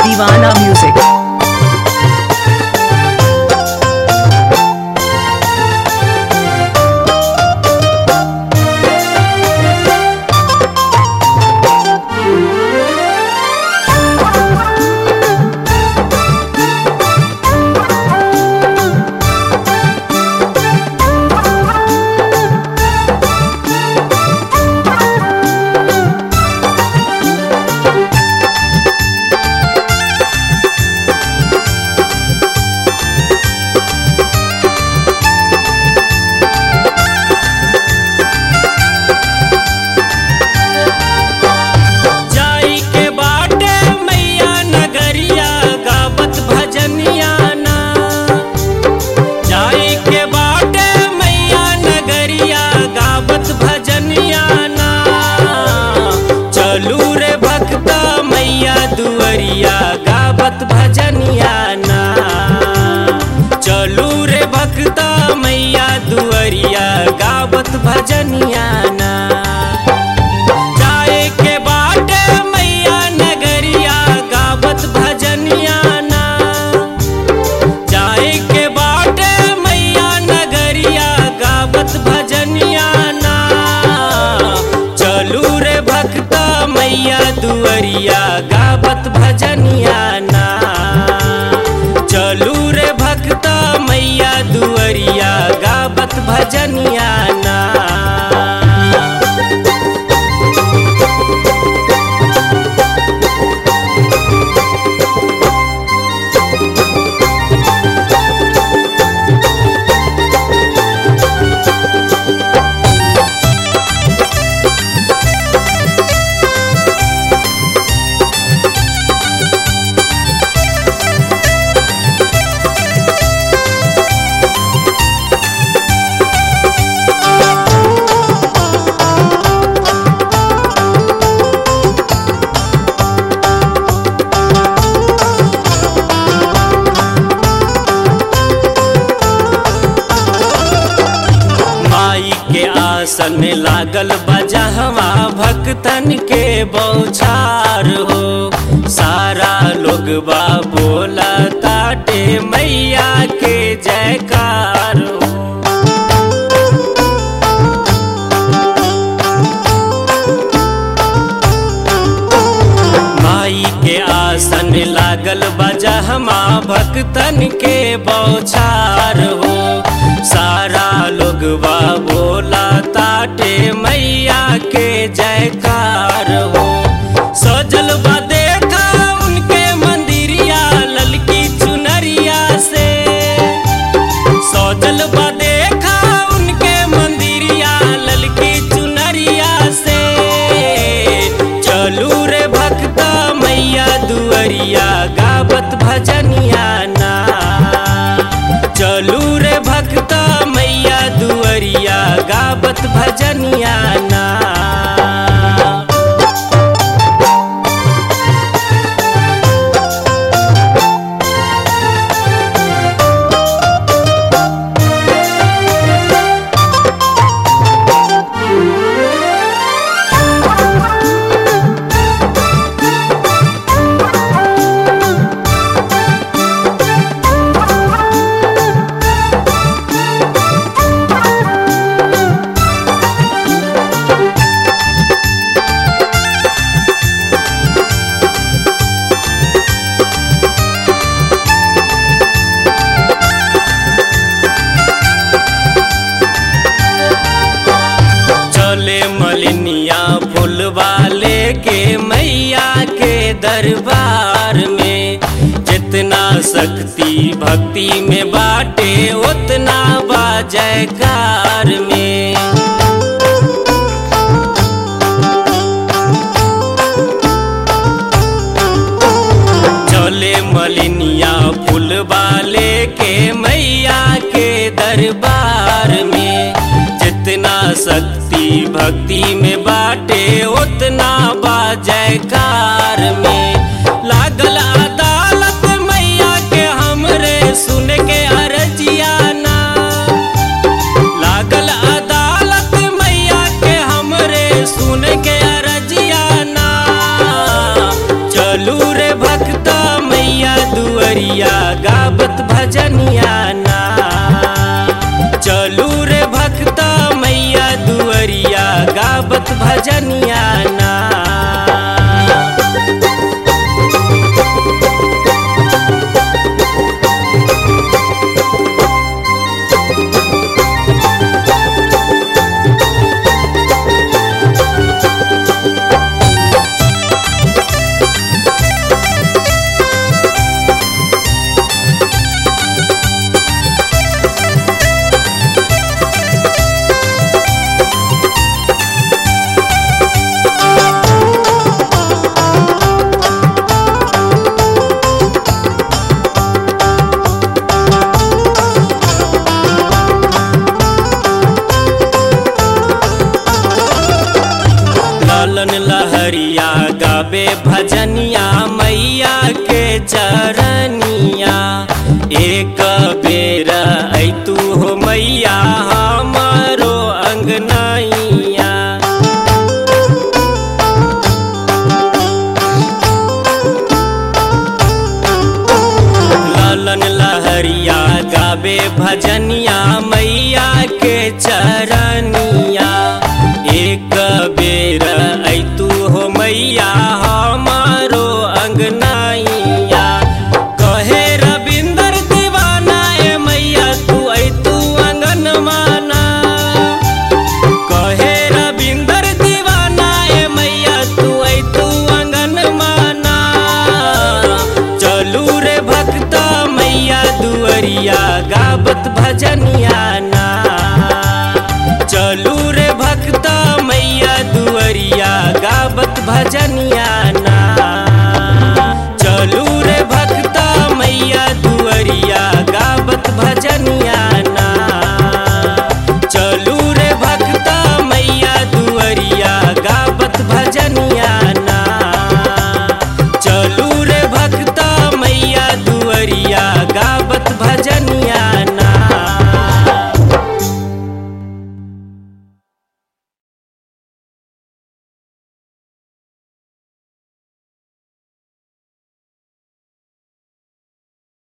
Divana Music. जाई के बाटे मैया नगरिया गावत भजनिया ना जाई के बाटे मैया नगरिया गावत भजनिया ना चलू रे भक्ता मैया दुअरिया गावत भजनिया ना चलू रे भक्ता मैया दुअरिया गावत भजनिया ना जाए के बाटे मैया नगरिया गावत भजनिया ना जाए के बाटे मैया नगरिया गावत भजनिया ना चलू रे भक्ता मैया दुअरिया गावत भजनिया ना चलू रे भक्ता मैया दुअरिया गावत भजनिया ना माई के आसन में लागल बजहवा भक्तन के बौछार हो सारा लोग बा बोला ताटे मैया के जयकार हो माई के आसन लागल बजहमा भक्तन के बौछार हो सारा लोग बा बोला ताटे मैया के जयकार हो सजल बा देखा उनके मंदिरिया ललकी चुनरिया से सजल बा देखा उनके मंदिरिया ललकी चुनरिया से चलू रे भक्ता मैया दुअरिया गावत भजनिया ना चलू रे भक्ता मैया दुअरिया गावत भजनिया ना चले मलिनिया फूल वाले के मैया के दरबार में जितना शक्ति भक्ति में बाटे उतना बा जयकार में चले मलिनिया फूल वाले के मैया के दरबार में जितना शक्ति भक्ति में बाटे उतना बा जयकार में लागल अदालत मैया के हमरे सुन के अरजिया ना लागल अदालत मैया के हमरे सुन के अरजिया ना चलू रे भक्ता दुअरिया गावत भजनिया ना चलू रे भक्त मैया दुअरिया गावत भजनिया ना लालन लहरिया गावे भजनिया मैया के चरनिया एक बेर ऐ तू हो मैया हमारो अंगनैया लालन लहरिया गावे भजनिया